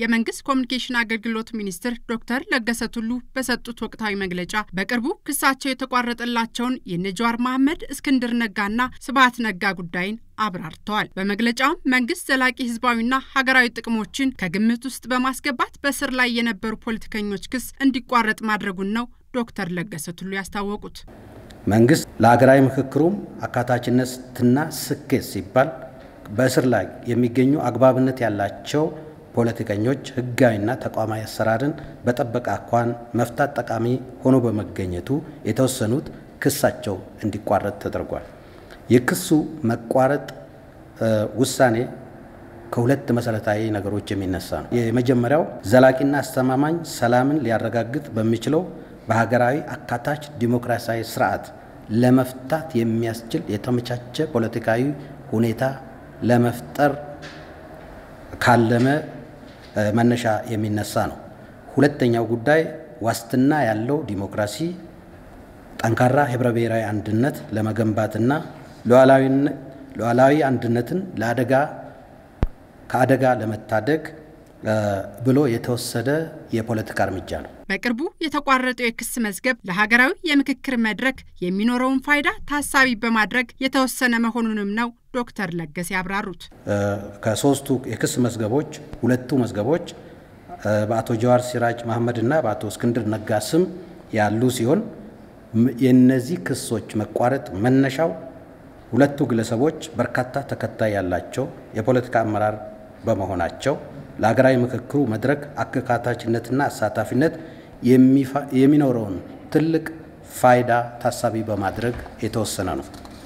የመንግስት ኮሚኒኬሽን አገልግሎት ሚኒስትር ዶክተር ለገሰ ቱሉ በሰጡት ወቅታዊ መግለጫ በቅርቡ ክሳቸው የተቋረጠላቸውን የነጃዋር መሐመድ፣ እስክንድር ነጋና ስብሀት ነጋ ጉዳይን አብራርተዋል። በመግለጫውም መንግስት ዘላቂ ህዝባዊና ሀገራዊ ጥቅሞችን ከግምት ውስጥ በማስገባት በስር ላይ የነበሩ ፖለቲከኞች ክስ እንዲቋረጥ ማድረጉን ነው ዶክተር ለገሰ ቱሉ ያስታወቁት። መንግስት ለሀገራዊ ምክክሩም አካታችነትና ስኬት ሲባል በእስር ላይ የሚገኙ አግባብነት ያላቸው ፖለቲከኞች ህጋዊና ተቋማዊ አሰራርን በጠበቀ አኳን መፍታት ጠቃሚ ሆኖ በመገኘቱ የተወሰኑት ክሳቸው እንዲቋረጥ ተደርጓል። የክሱ መቋረጥ ውሳኔ ከሁለት መሰረታዊ ነገሮች የሚነሳ ነው። የመጀመሪያው ዘላቂና አስተማማኝ ሰላምን ሊያረጋግጥ በሚችለው በሀገራዊ አካታች ዲሞክራሲያዊ ስርዓት ለመፍታት የሚያስችል የተመቻቸ ፖለቲካዊ ሁኔታ ለመፍጠር ካለመ መነሻ የሚነሳ ነው። ሁለተኛው ጉዳይ ዋስትና ያለው ዲሞክራሲ፣ ጠንካራ ህብረ ብሔራዊ አንድነት ለመገንባትና ሉዓላዊ አንድነትን ለአደጋ ከአደጋ ለመታደግ ብሎ የተወሰደ የፖለቲካ እርምጃ ነው። በቅርቡ የተቋረጠው የክስ መዝገብ ለሀገራዊ የምክክር መድረክ የሚኖረውን ፋይዳ ታሳቢ በማድረግ የተወሰነ መሆኑንም ነው ዶክተር ለገሰ ያብራሩት። ከሶስቱ የክስ መዝገቦች ሁለቱ መዝገቦች በአቶ ጀዋር ሲራጅ መሐመድ እና በአቶ እስክንድር ነጋ ስም ያሉ ሲሆን የእነዚህ ክሶች መቋረጥ መነሻው ሁለቱ ግለሰቦች በርካታ ተከታይ ያላቸው የፖለቲካ አመራር በመሆናቸው ለሀገራዊ ምክክሩ መድረክ አካታችነትና አሳታፊነት የሚኖረውን ትልቅ ፋይዳ ታሳቢ በማድረግ የተወሰነ ነው።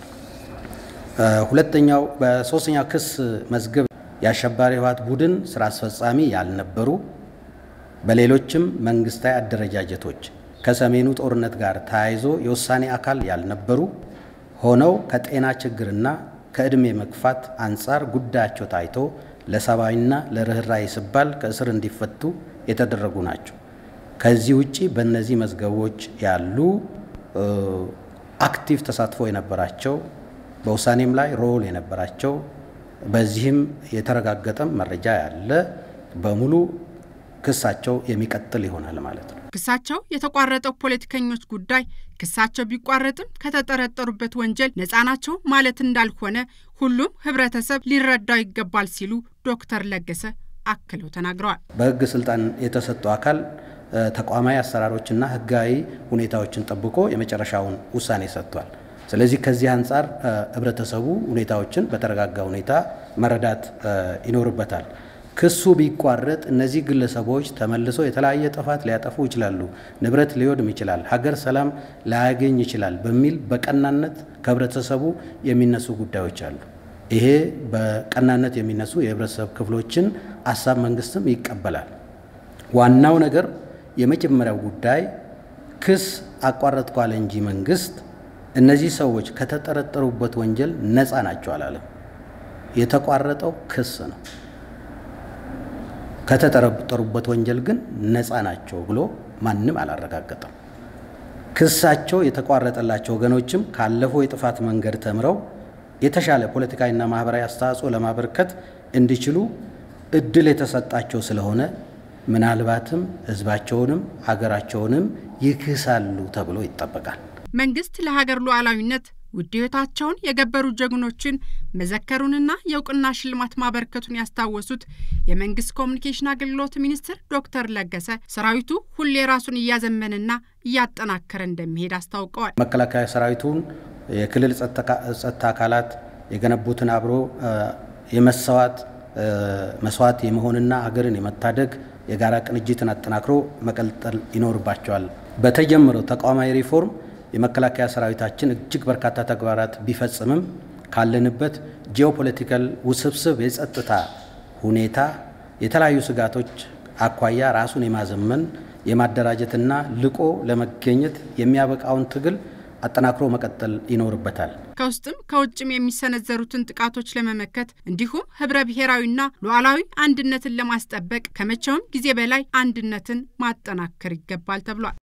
ሁለተኛው በሶስተኛው ክስ መዝገብ የአሸባሪ ህወሓት ቡድን ስራ አስፈጻሚ ያልነበሩ በሌሎችም መንግስታዊ አደረጃጀቶች ከሰሜኑ ጦርነት ጋር ተያይዞ የውሳኔ አካል ያልነበሩ ሆነው ከጤና ችግርና ከዕድሜ መግፋት አንጻር ጉዳያቸው ታይቶ ለሰብአዊና ለርኅራኄ ሲባል ከእስር እንዲፈቱ የተደረጉ ናቸው። ከዚህ ውጪ በእነዚህ መዝገቦች ያሉ አክቲቭ ተሳትፎ የነበራቸው በውሳኔም ላይ ሮል የነበራቸው በዚህም የተረጋገጠም መረጃ ያለ በሙሉ ክሳቸው የሚቀጥል ይሆናል ማለት ነው። ክሳቸው የተቋረጠው ፖለቲከኞች ጉዳይ ክሳቸው ቢቋረጥም ከተጠረጠሩበት ወንጀል ነፃ ናቸው ማለት እንዳልሆነ ሁሉም ህብረተሰብ ሊረዳው ይገባል ሲሉ ዶክተር ለገሰ አክለው ተናግረዋል። በህግ ስልጣን የተሰጠው አካል ተቋማዊ አሰራሮችና ህጋዊ ሁኔታዎችን ጠብቆ የመጨረሻውን ውሳኔ ሰጥቷል። ስለዚህ ከዚህ አንጻር ህብረተሰቡ ሁኔታዎችን በተረጋጋ ሁኔታ መረዳት ይኖርበታል። ክሱ ቢቋረጥ እነዚህ ግለሰቦች ተመልሶ የተለያየ ጥፋት ሊያጠፉ ይችላሉ፣ ንብረት ሊወድም ይችላል፣ ሀገር ሰላም ላያገኝ ይችላል በሚል በቀናነት ከህብረተሰቡ የሚነሱ ጉዳዮች አሉ። ይሄ በቀናነት የሚነሱ የህብረተሰብ ክፍሎችን ሀሳብ መንግስትም ይቀበላል። ዋናው ነገር የመጀመሪያው ጉዳይ ክስ አቋረጥኩ አለ እንጂ መንግስት እነዚህ ሰዎች ከተጠረጠሩበት ወንጀል ነፃ ናቸው አላለም። የተቋረጠው ክስ ነው። ከተጠረጠሩበት ወንጀል ግን ነፃ ናቸው ብሎ ማንም አላረጋገጠም። ክሳቸው የተቋረጠላቸው ወገኖችም ካለፈው የጥፋት መንገድ ተምረው የተሻለ ፖለቲካዊና ማህበራዊ አስተዋጽኦ ለማበርከት እንዲችሉ እድል የተሰጣቸው ስለሆነ ምናልባትም ህዝባቸውንም ሀገራቸውንም ይክሳሉ ተብሎ ይጠበቃል። መንግስት ለሀገር ሉዓላዊነት ውድ ሕይወታቸውን የገበሩ ጀግኖችን መዘከሩንና የእውቅና ሽልማት ማበርከቱን ያስታወሱት የመንግስት ኮሚኒኬሽን አገልግሎት ሚኒስትር ዶክተር ለገሰ ሰራዊቱ ሁሌ ራሱን እያዘመንና እያጠናከረ እንደሚሄድ አስታውቀዋል። መከላከያ ሰራዊቱን የክልል ጸጥታ አካላት የገነቡትን አብሮ የመሰዋት መስዋዕት የመሆንና ሀገርን የመታደግ የጋራ ቅንጅትን አጠናክሮ መቀጠል ይኖርባቸዋል። በተጀመረው ተቋማዊ ሪፎርም የመከላከያ ሰራዊታችን እጅግ በርካታ ተግባራት ቢፈጽምም ካለንበት ጂኦፖለቲካል ውስብስብ የጸጥታ ሁኔታ የተለያዩ ስጋቶች አኳያ ራሱን የማዘመን የማደራጀትና ልቆ ለመገኘት የሚያበቃውን ትግል አጠናክሮ መቀጠል ይኖርበታል። ከውስጥም ከውጭም የሚሰነዘሩትን ጥቃቶች ለመመከት እንዲሁም ህብረ ብሔራዊና ሉዓላዊ አንድነትን ለማስጠበቅ ከመቼውም ጊዜ በላይ አንድነትን ማጠናከር ይገባል ተብሏል።